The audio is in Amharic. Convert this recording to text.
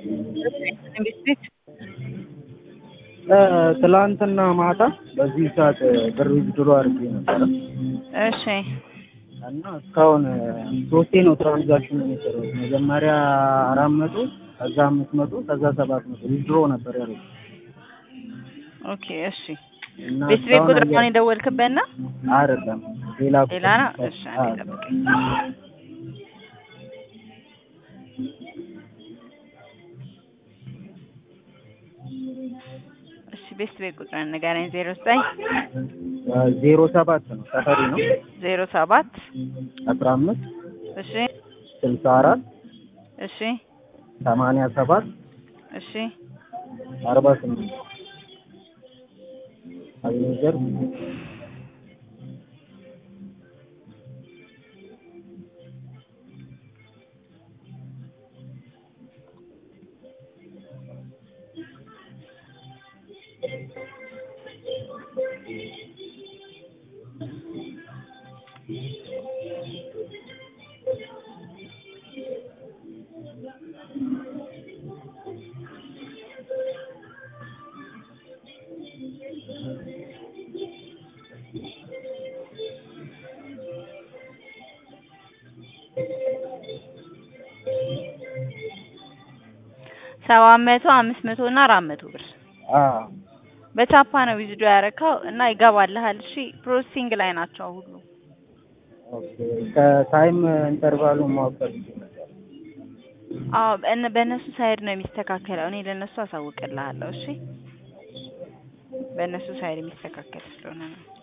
እንዴት ቤት ትላንትና ማታ በዚህ ሰዓት ብር ዊዝድሮ አድርጌ ነበረ እሺ እና እስካሁን ሶስቴ ነው ትራንዛክሽን የሰራሁት። መጀመሪያ አራት መቶ ከዛ አምስት መቶ ከዛ ሰባት መቶ ዊዝድሮ ነበር ያለው ኦኬ እሺ እና ቤት ቤት እስካሁን ቁጥር አየ- ነው የደወልክበት ነው አይደለም ሌላ ሌላ ነው ቁጥር። እሺ አዎ። አንዴ ጠብቀኝ እሺ ቤት ቤት ቁጥር ንገረኝ ዜሮ ዘጠኝ ዜሮ ሰባት ነው ሰፈሪ ነው ዜሮ ሰባት አስራ አምስት እሺ ስልሳ አራት እሺ ሰማንያ ሰባት እሺ አርባ ስምንት አቤኔዘር ሰባት መቶ አምስት መቶ እና አራት መቶ ብር አዎ በቻፓ ነው ዊዝዶ ያረካው እና ይገባልሃል። እሺ ፕሮሰሲንግ ላይ ናቸው ሁሉ። ኦኬ ከታይም ኢንተርቫሉ ማወቅ ፈልጌ ነበር። አዎ በእነ- በእነሱ ሳይድ ነው የሚስተካከለው። እኔ ለእነሱ አሳውቅልሃለሁ። እሺ በእነሱ ሳይድ የሚስተካከል ስለሆነ ነው።